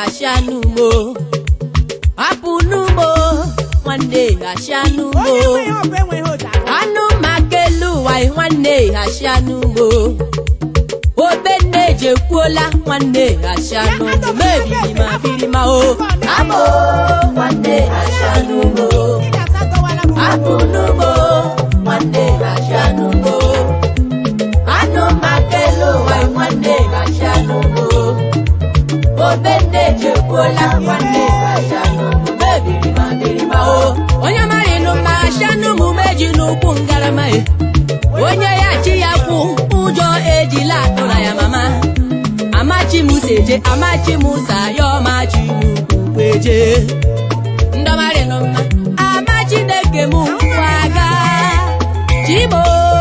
ghachia n'ugbo hapụ n'ugbo nwanne ghachia n'ugbo onye enweghị ọbụ enweghị ụda anụ maka elu ụwa nwanne ghachia n'ugbo obenne ejekwuola nwanne ghachia n'ugbo mebiri ma biri ma o amo nwanne ghachia n'ugbo ị ga-asa dọwala m hapụ n'ugbo nwanne ghachia n'ugbo anụ maka elu ụwa nwanne ghachia n'ugbo obenne ejekwuola nwanne ghachia n'ugbo mebiri ma biri ma o onye mara ịnụ mma ghachia n'ụmụ meji n'ụkwụ ngarama e onye ya chi ya kwụ ụjọ ejila atụra ya mama amachi musa eje amachi musa ya ọmachi n'ukwu eje ndọmarịnụ mma amachi na-eke m nkwụ aga chimo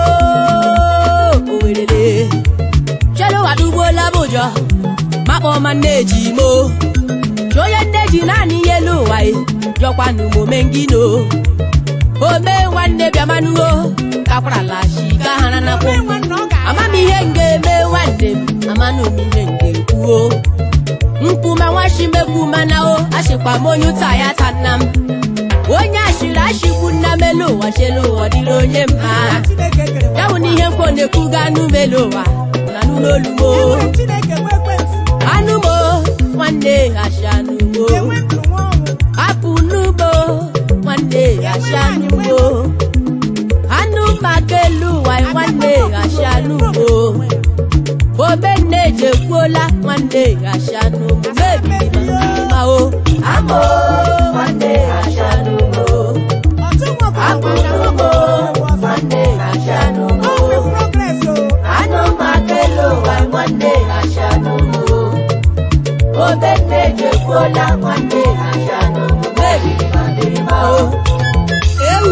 owerere cheluwadugbuola m ụjọ makpọma nneji mo chi onye nneji naanị ihe elu ụwa e jọkwanụ m omengino ome nwanne bịamanuo kakwarala shika hara nakwụ onye nwanne ọ ga-ama amam ihe m ga-eme nwanne m amanụ m ihe m ga-ekwuo mkpuma nwachimekwu mana o achịkwa m onye ụta ya ta nna m onye ashịrị ashịkwu nna m elu ụwa chelu ụwa dịrị onye mma Chineke kere ya bụ na ihe mkpọ na-ekwuga anụ m elu ụwa na n'ụlọ olumo Enwere Chineke nwe ekwensu anụ mo nwanne hachi anụ mo enwe ndụ nwa ọnwụ apụ n'ugbo nwanne hachi anụ mo anụ maka elu ụwa nwanne hachi anụ mo obenne ejekwuola nwanne hachi anụ mo mebiri ma o amo nwanne hachi anụ mo ọtụ nwa apụ n'ugbo nwanne hachi anụ mo ọnwụ progress o anụ maka elu ụwa nwanne hachi anụ mo obenne ejekwuola nwanne hachi anụ mo mebiri ma biri ma o ewu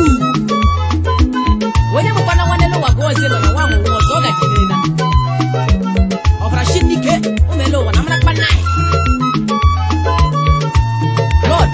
onye mụkwana nwanne n'ụwa gụọ ozi nọ na nwa nwụrụ ọzọ ọ gajiriri na ọbara shi n'ike ụmụele ụwa na mara kpanna lọd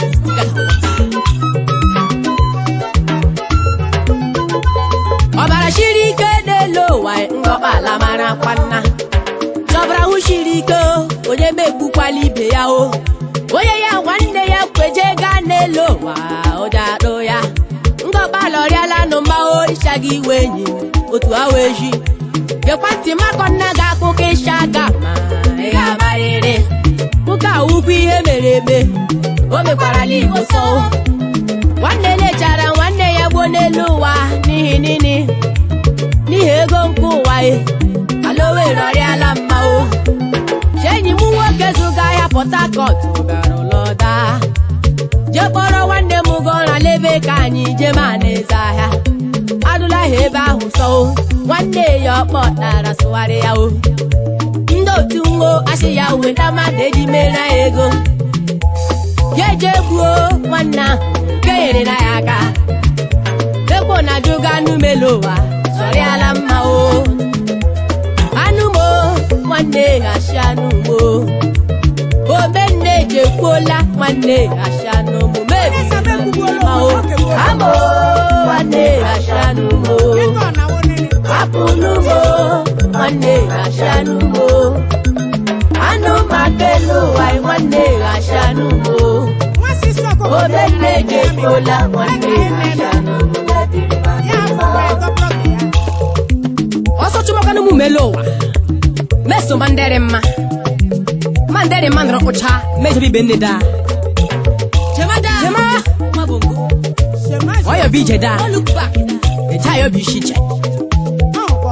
ọbara shiri ike n'elu ụwa ngọkpa ala mara kpanna chọbara hụ shiri ike o, onye megbukwala ibe ya o onye ya nwanne ya kweje gaa n'elu ụwa ụja adụ ya ngọkpa lọrịala nụ mma o ịchaghị iwe enyi otu awa eji gekwa ntị makọ nna gị akụkọ ịsha aka ma ị ga-amarịrị ụka ukwu ihe mere eme o mekwarala igbo sọ nwanne lechara nwanne ya gbuo n'elu ụwa n'ihi nini n'ihi ego nke ụwa e ala owere ọrịala mma o chi enyi m nwoke zụga ahịa port harcourt gara ụlọda jee kpọrọ nwanne m ga ọra lebe ka anyị jee ma na-eze ahịa adụla ha ebe ahụ sọ o nwanne ya ọkpọtara sụgharị ya o ndị otu nwo asị ya weta mmadụ eji mere ya ego ya eje gbuo nwanne ahụ nke nyere na ya aka ekwo na jụga anụ melu ụwa sọrịala mma o anụ mo nwanne ghachi anụ mo omenne ejekwuola nwanne ghachi anụ mo mebiri ma o amo nwanne ghachi anụ mo ego ọ na-awụ nene hapụ n'ugbo nwanne ghachi anụ mo anụ maka elu ụwa nwanne ghachi anụ mo nwa sista ọkụkọ omenne ejekwuola nwanne ghachi anụ mo mebiri ma ya afọkwa ego blọk ya ọsọ chụmakwana m mele ụwa meso mandere mma mandere mma nọrọ kpụcha mejọba ibe nne da jema shema ọyọ bụ ije da eje ayọ bụ isi iche ọkpọ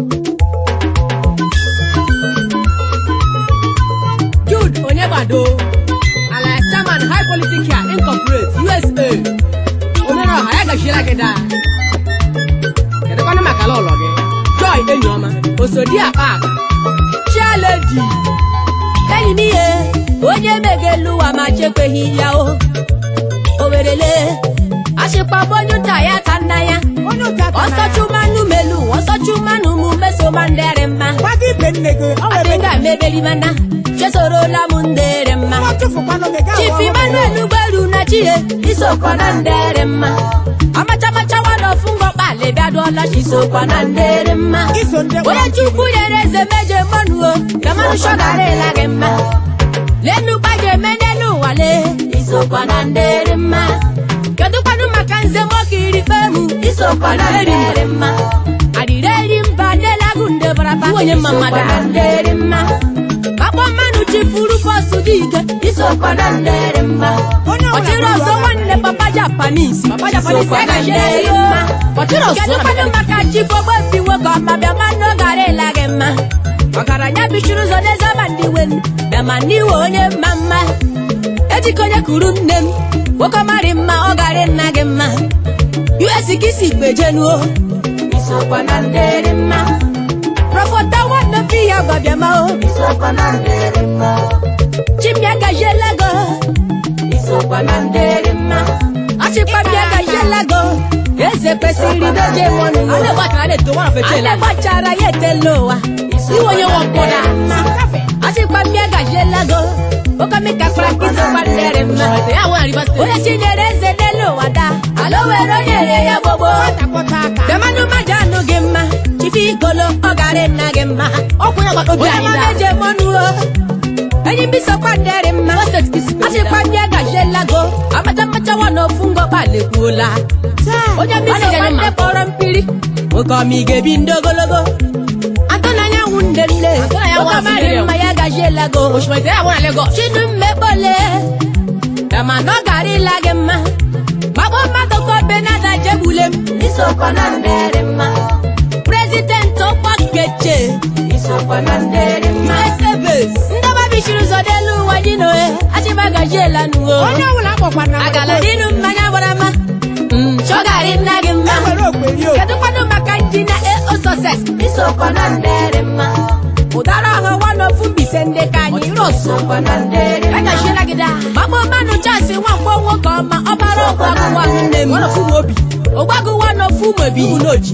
Jude Onyebado ala Staman High Politics here Incorporate USA omere ọha ya gachiela gị daa kedụkwana maka ala ụlọ gị Joy Enyioma osodi akpa akpa Chialedi enyi m ihe onye megelu ụwa ma chekweghị ya o owerele achịkpabụ onye ụta ya ta nna ya onye ụta ọsọchumanụ melu ọsọchumanụ mụ mesoma ndere mma gbaga ibe nne gị ọ were adịga mebelimana chesorola m ndere mma nwa tụfukwanụ gị gaa chief emmanuel gberu na chie isokwa na ndere mma amachamachawadọfụ ngọkpali bịadụọla chisokwa na ndere mma iso ndị onye chukwu nyere eze meje mmanuo gamanụ shọgarịla gị mma lenu gbaje eme n'elu ụwa lee isokwa na ndị dị mma kedụkwanụ maka nze nwoke iri kpemu isokwa na ndị dị mma adịrị eri mba n'elagu nde baraba onye mma mmadụ na ndị dị mma akpọ mmanụ chifuru bọsụ dị ike isokwa na ndị dị mma Onye ọbụla ọchịrị ọzọ nwanne papa japanis Papa Japanese isokwa na ndị agaghị dị mma kedụkwanụ maka chifogbo bi nwoke ọma bịa mmanụ gara ịla gị mma ọgaranya bichiri ụzọ n'ezeba ndị wen bịama n'iwe onye mma mma ejike onye kuru nne m nwoke marị mma ọ gara nna gị mma us ka isi gbejenuo isokwa na ndị dị mma prọfọta nwanne fi ya gwa bịama o isokwa na ndị dị mma chimbịa gajiela go isokwa na ndị dị mma achịkpabịa gajiela go eze kwesịrị doje mọnụ alegbachara ya etela ụwa iwe onye nwọkpọda achịkpabịa gajiela go okomika frankisi kwadere mma onye chinyere eze n'elu ụwa da ala were onye re ya gbogbo demanụ mmadụ anụ gị mma chifi igolo ọ gara nna gị mma onye mama eje mọnụ o enyi mbisa kwadere mma achịkwa ndị agajiela go amata mmachawa na ofu ngọkpa lekwuola onye mbisa kwadere kpọrọ mpiri nwoke ọma ị ga-ebi ndị ogologo atọ n'anyanwụ nde nne nwoke mara mma ya agajiela go chinu mmekpole dama na ọ gara ịla gị mma gbagbo mmadụ ka obe nada jegbule m isokwa na ndị dị mma prezidenti ọkwa keche isokwa na ndị dị mma ndọba bichiri ụzọ n'elu ụwa dị n'ohe achịba gajiela n'uwe onye ọbụla akpọkwana agala dịnụ mmanya gbara mma chọgarị nna gị mma enwere okperi o kedu kwanụ maka njina eo sọses isokwa na ndị dị mma ụdara ọhụ wanofu mbise ndị ka anyị rosokwa na ndị dị mma agachiela gị da gbagbo mmanụ chasị nwamkpọ nwoke ọma ọbara ọgwagụwa nne m ụgbagụ wanofu mobi n'oji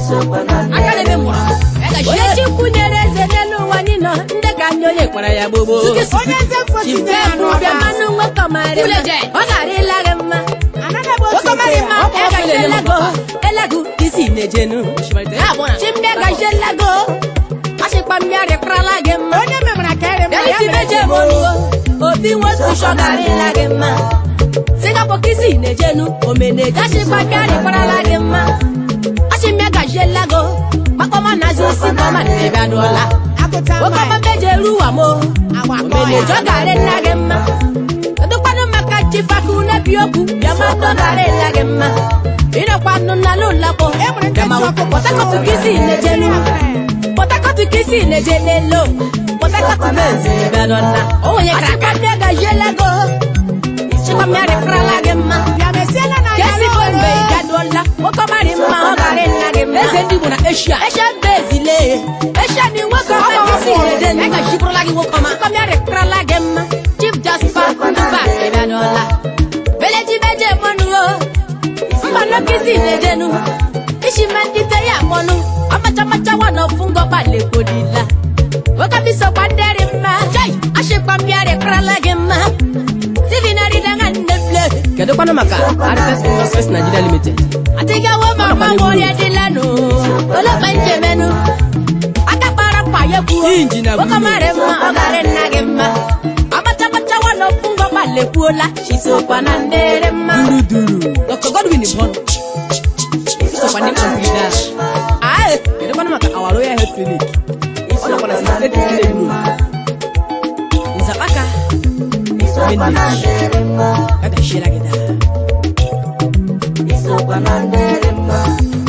onye chukwu nyere eze n'elu ụwa niile ndị ka ndị onye kpara ya gbogbo onye eze mfotinye ya bịa n'ọba mmanụ nwoke ọmarị mma ọ gara ịla gị mma anaghị bụ nwoke ọmarị mma otu ọ gaje elago elago isi na-ejenu chimbịa gaje elago achịkwa mmịarị kparala gị mma onye memara ka ere mma ya Eliti mere meje ejigbo. monuo obi nwotu shọgarịla gị mma singapore kisi na-ejenu omeneje achịkwa mmịarị kparala gị mma achịmịa gajiela go makpọma nazi osi kọma na-ebịa n'ụla agụta mma nwoke ọma meje ruwa mo agba akpọ omeneje ya ọ gara nna gị mma kedụkwanụ maka chifaku nebi okwu bịama ndụ gara ịla gị mma ịnọkwanụ n'ala ụlakpọ enwere nke ji ọkụ pọtakọtụ kisi na-ejenu pọtakọtụ kisi na-eje n'elo pọtakọtụ na-ezi bịa n'ọna achịkwa ndị gajiela go chịkwa mmịarị kparala gị mma ya mesiela na ya Kesi n'ọrụ. bombe gaduola nwoke mara mma ọ gara nna gị mma eze ndị Igbo na Asia Asia mba ezile Asia ni nwoke ọma gị si na-ede nna ga jibrụla gị nwoke ọma nwoke mịarị kparala gị mma Chief Jasper Nduba ịbịanụọla Beleji meje mọnụ o mba nọkịsị na-ejenu isi me ndị te ya mọnụ ọmachamacha wa na ofu ngọkpa lekwodila nwoke bisokwa ndị dị mma chai ashịkwa mmịarị kparala gị mma Steven Aridanga Nneble kedu kwanụ maka Arifes Industries Nigeria Limited atigawo mama nwori adịlanụ olekpa njemenu aka kpara mkpa ya kwuo nwoke mara mma ọ gara nna gị mma amachamacha nwana ofu ngọkpa lekwuola chisokwa na ndị dị mma Dr. Godwin Ibon isokwa ndị kọmpida ae kedu kwanụ maka Our Royal Health Clinic ọ nakwa na State Clinic Road Nzapaka Menage Aga shira gida Isokwa na ndị dị mma.